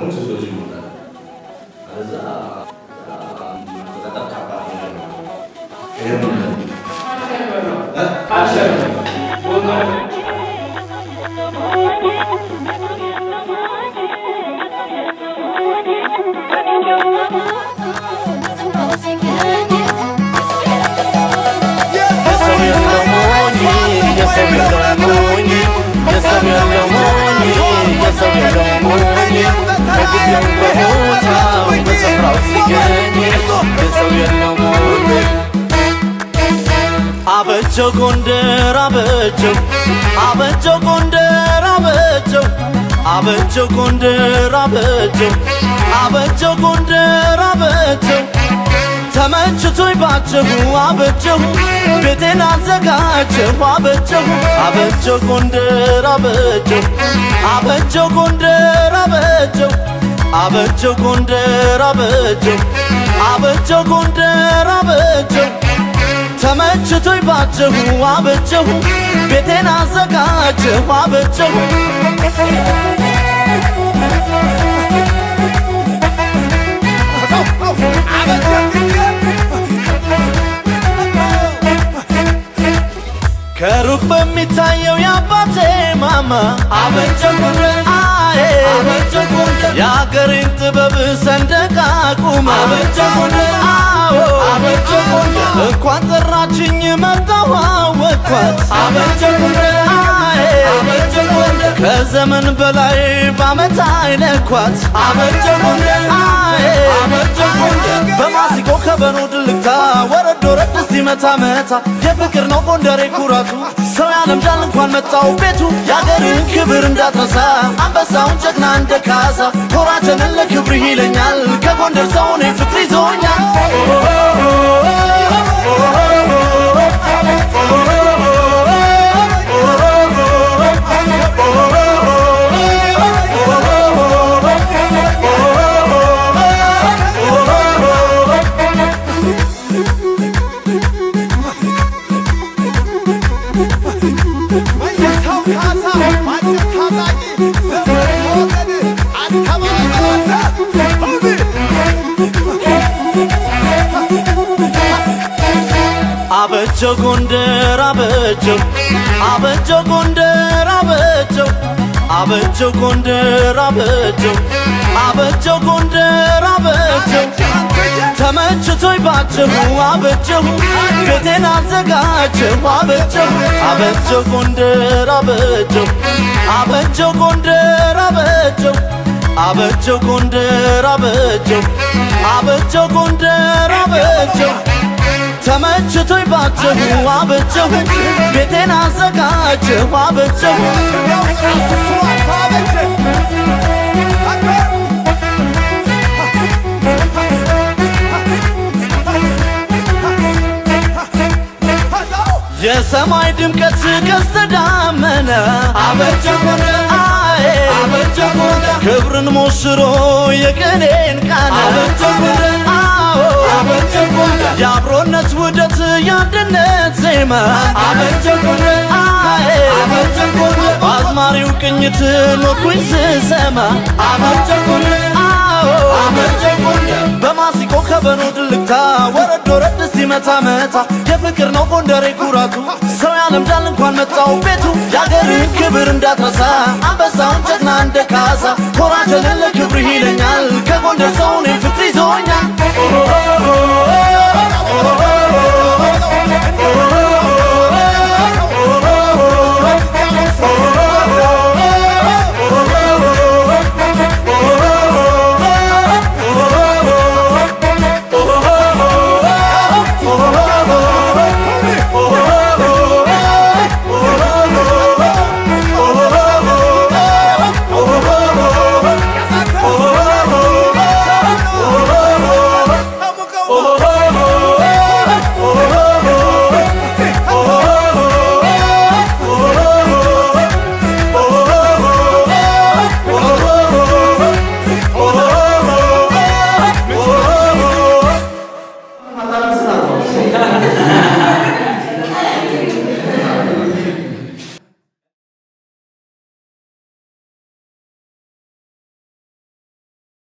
ከሆነ ሶሲዮሎጂ ይሞላል። አለዛ በጣም ከባድ ነገር ነው። ይሄ ነው የሰው የለው ሞኝ የሰው የለው ሞኝ የሰው የለው ሞኝ የሰው የለው ሞኝ በጊዜው በቦታው በስፍራው ሲገኝ የሰው የለው ሞኝ አበጀው ጎንደር አበጀው አበጀው ጎንደር አበጀው አበጀው ጎንደር አበጀው አበጀው ጎንደር አበጀው ተመችቶኝ ባጀሁ አበጀሁ ቤቴን አዘጋጀሁ አበጀሁ አበጀው ጎንደር አበጀው አበጀው ጎንደር አበጀው አበጀው ጎንደር አበጀው አበጀው ጎንደር አበጀው ተመችቶኝ ባጀሁ አበጀሁ ቤቴን አዘጋጀሁ አበጀሁ ከሩቅ በሚታየው የአባቴ ማማ አበጀሁ አዬ አበጀሁ የአገሬን ጥበብ ሰንደቅ አቁማ አበጀሁ አዎ አበጀሁ እንኳን ጠራችኝ መጣሁ አወቅኳት አበጀሁ አዬ አበጀሁ ከዘመን በላይ በዓመት አይለኳት አበጀሁ አዬ አበጀሁ በማሲቆ ከበሮ ድልቅታ ወረድ ወረድ ሲመታ መታ የፍቅር ነው ጎንደሬ ኩራቱ ሰው ያለምዳል እንኳን መጣው ቤቱ የአገርን ክብር እንዳትረሳ አንበሳውን ጀግና እንደ ካሳ ኮራጀንን ለክብርህ ይለኛል ከጎንደር ሰው እኔ ፍቅር ይዞኛል አበጀው ጎንደር አበጀው አበጀው ጎንደር አበጀው አበጀው ጎንደር አበጀው አበጀው ጎንደር አበጀው ተመችቶኝ ባጀሁ አበጀሁ ቤቴን አዘጋጀሁ አበጀሁ አበጀው ጎንደር አበጀው አበጀው ጎንደር አበጀው አበጀው ጎንደር አበጀው አበጀው ጎንደር አበጀው ተመችቶኝ ባጀሁ አበጀሁ ቤቴን አዘጋጀሁ አበጀሁ የሰማይ ድምቀት ቀስተ ደመና አበጀሁ አዬ አበጀሁ ክብርን ሞሽሮ የቅኔን ቃና አበጀሁ አዎ አበጀሁ የአብሮነት ውደት የአንድነት ዜማ አበጀሁ አዬ አበጀሁ በአዝማሪው ቅኝት ኖርኩኝ ስሰማ አበጀሁ አዎ አበጀሁ በማሲቆ ከበሮ ድልቅታ ወረድ ወረድ ሲመታ መታ የፍቅር ነው ጎንደሬ ኩራቱ ሰው ያለምዳል እንኳን መጣው ቤቱ የአገርን ክብር እንዳትረሳ አንበሳውን ጀግና እንደ ካሳ ኮራጀልን ለክብርህ ይለኛል ከጎንደር ሰው እኔ ፍቅር ይዞኛል